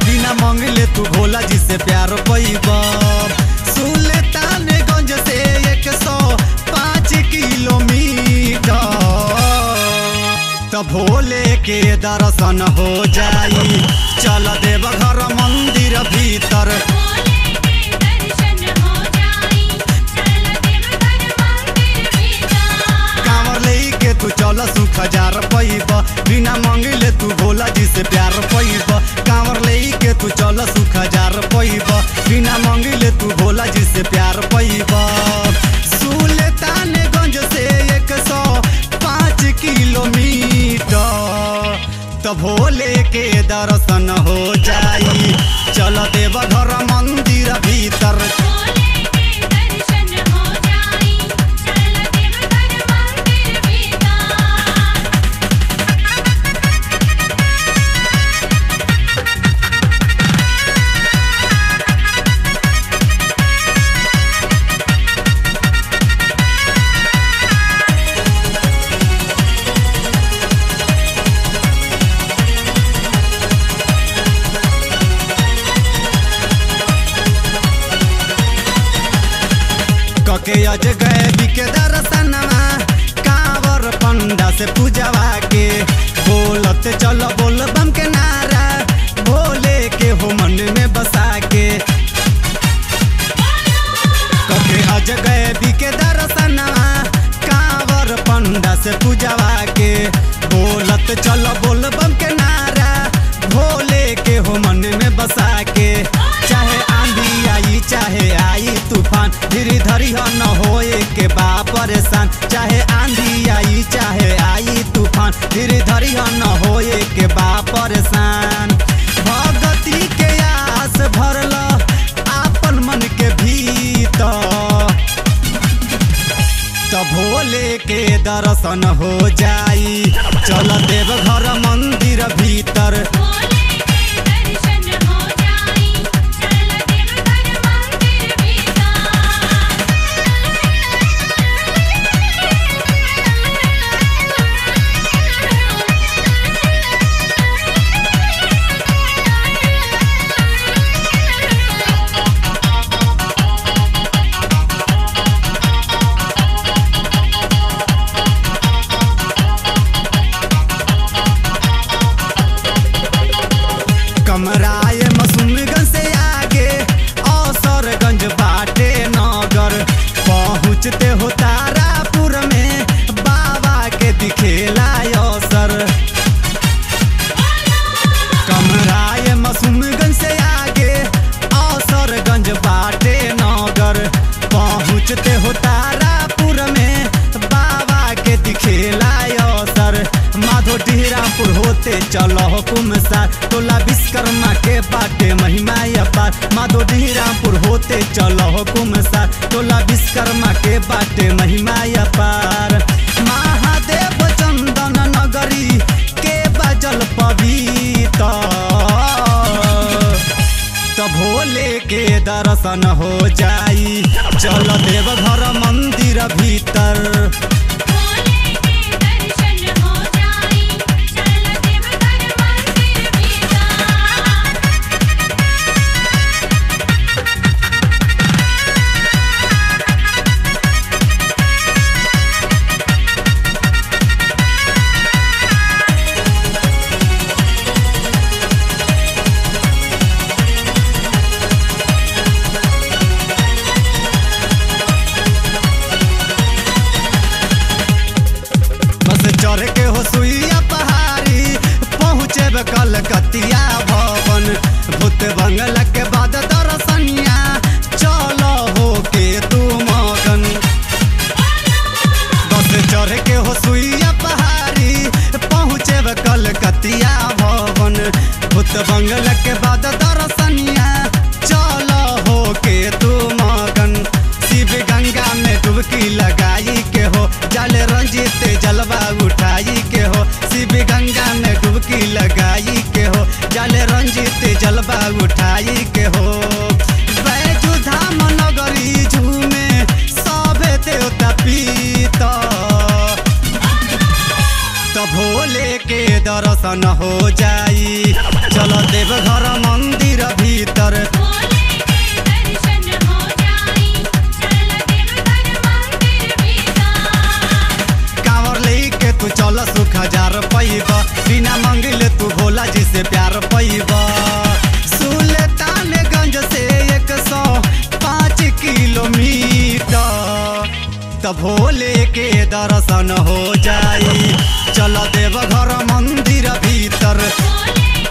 बिना मंगले तू भोला जी से प्यार पैब सुल्तानगंज से एक सौ पाँच किलोमीटर तो भोले के दर्शन हो जाई चल देव घर मंदिर भीतर भोले के दर्शन हो जाई चल देवघर मंदिर भीतर कांवर लेके तू चल सुख हजार पैब बिना मंगले तू भोला जी से प्यार पैब कांवर लेके तू चल सुख हजार पैब बिना मंगले तू भोला जी से प्यार पैब सुल्तानगंज से एक सौ पाँच किलोमीटर तो भोले के दर्शन हो जाई चल देव घर मंदिर भीतर भोले के दर्शन हो जाई चल देवघर मंदिर भीतर कके अज गए बिके दर्शनमा कांवर पंडा से पूजवा के बोलत चल बोल बम के नारा भोले के हो मन में बसा के कके अज गए बिके दर्शनमा कांवर पंडा से पूजवा के बोलत चल बोल बम के नारा भोले के हो मन में बसा के चाहे आंधी आई चाहे आई तूफान धीरे धरी हो न होए के बा परेशान चाहे आंधी आई चाहे आई तूफान धीरे धरी हो न होए के बा परेशान भगती के आस भरल आपन मन के भीतर तो भोले के दर्शन हो जाई चल देव घर मंदिर भीतर भोले के दर्शन हो जाई चल देवघर मंदिर भीतर कमराए मसूमगंज से आगे औसरगंज बाटे नगर पहुँचते हो तारापुर में बाबा के दिखेला अवसर कमराए मसूमगंज से आगे औसरगंज बाटे नगर पहुँचते हो तारापुर में बाबा के दिखेला अवसर माधो ढीरापुर होते चलो हुकुम सार टोला विश्वकर्मा के बाटे महिमा अपार माधो ढीरापुर होते चलो हुकुम सार टोला विश्वकर्मा के बाटे महिमा अपार महादेव चंदन नगरी के बजल पवित्र तो भोले के दर्शन हो जाई चल देव घर मंदिर भीतर भोले के दर्शन हो जाई चल देवघर मंदिर भीतर बस चढ़ के हो सुइया पहाड़ी पहुँचे कलकतिया भवन भूत बंगला के बाद दर्शनिया चलो हो के तू मगन बस चढ़ के हो सुइया पहाड़ी पहुँचे कलकतिया भवन भूत बंगला के बाद दर्शनिया चलो हो के तू मगन शिव गंगा में डुबकी लगाई के हो जल रंजित जलवा उठाई के हो शिव गंगा में डुबकी लगाई के हो जल रंजित जलवा उठाई के हो बैजू धाम नगरी झूमे सभे देवता पीता तो भोले के दर्शन हो जाई चलो देव घर मंदिर त भोले के दर्शन हो जाई चल देव घर मंदिर भीतर भोले